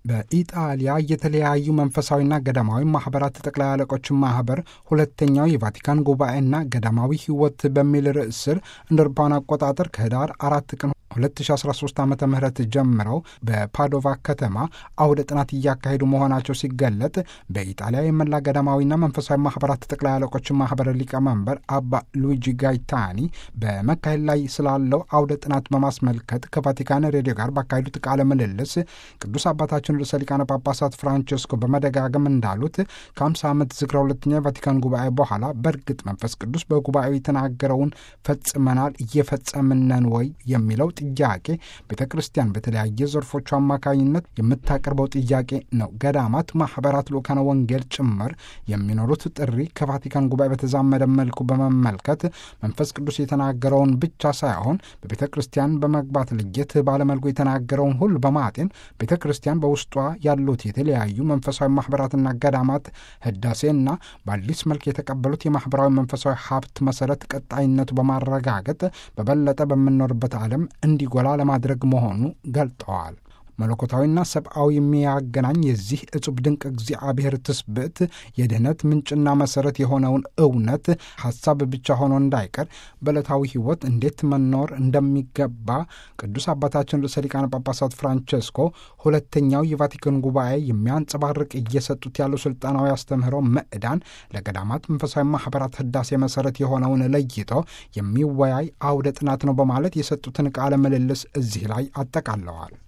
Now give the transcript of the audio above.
በኢጣሊያ የተለያዩ መንፈሳዊና ገዳማዊ ማህበራት ጠቅላይ አለቆች ማህበር ሁለተኛው የቫቲካን ጉባኤና ገዳማዊ ሕይወት በሚል ርዕስ ስር እንደ አውሮፓውያን አቆጣጠር ከህዳር አራት ቀን 2013 ዓ ም ጀምረው በፓዶቫ ከተማ አውደ ጥናት እያካሄዱ መሆናቸው ሲገለጥ በኢጣሊያ የመላ ገዳማዊና መንፈሳዊ ማህበራት ጠቅላይ አለቆች ማህበር ሊቀመንበር አባ ሉዊጂ ጋይታኒ በመካሄድ ላይ ስላለው አውደ ጥናት በማስመልከት ከቫቲካን ሬዲዮ ጋር ባካሄዱት ቃለ ምልልስ ቅዱስ አባታችን ርዕሰ ሊቃነ ጳጳሳት ፍራንቸስኮ በመደጋገም እንዳሉት ከ50 ዓመት ዝክረ ሁለተኛ የቫቲካን ጉባኤ በኋላ በእርግጥ መንፈስ ቅዱስ በጉባኤው የተናገረውን ፈጽመናል እየፈጸምነን ወይ የሚለው ጥያቄ ቤተ ክርስቲያን በተለያየ ዘርፎቹ አማካኝነት የምታቀርበው ጥያቄ ነው። ገዳማት፣ ማህበራት፣ ልኡካነ ወንጌል ጭምር የሚኖሩት ጥሪ ከቫቲካን ጉባኤ በተዛመደ መልኩ በመመልከት መንፈስ ቅዱስ የተናገረውን ብቻ ሳይሆን በቤተ ክርስቲያን በመግባት ለየት ባለመልኩ የተናገረውን ሁሉ በማጤን ቤተ ክርስቲያን በውስጧ ያሉት የተለያዩ መንፈሳዊ ማህበራትና ገዳማት ህዳሴና በአዲስ መልክ የተቀበሉት የማህበራዊ መንፈሳዊ ሀብት መሰረት ቀጣይነቱ በማረጋገጥ በበለጠ በምንኖርበት ዓለም እንዲጎላ ለማድረግ መሆኑ ገልጠዋል። መለኮታዊና ሰብአዊ የሚያገናኝ የዚህ እጹብ ድንቅ እግዚአብሔር ትስብእት የድህነት ምንጭና መሰረት የሆነውን እውነት ሀሳብ ብቻ ሆኖ እንዳይቀር በዕለታዊ ህይወት እንዴት መኖር እንደሚገባ ቅዱስ አባታችን ርዕሰ ሊቃነ ጳጳሳት ፍራንቸስኮ ሁለተኛው የቫቲካን ጉባኤ የሚያንጸባርቅ እየሰጡት ያለው ስልጣናዊ አስተምህሮ ምዕዳን ለገዳማት መንፈሳዊ ማህበራት ህዳሴ መሰረት የሆነውን ለይቶ የሚወያይ አውደ ጥናት ነው በማለት የሰጡትን ቃለ ምልልስ እዚህ ላይ አጠቃለዋል።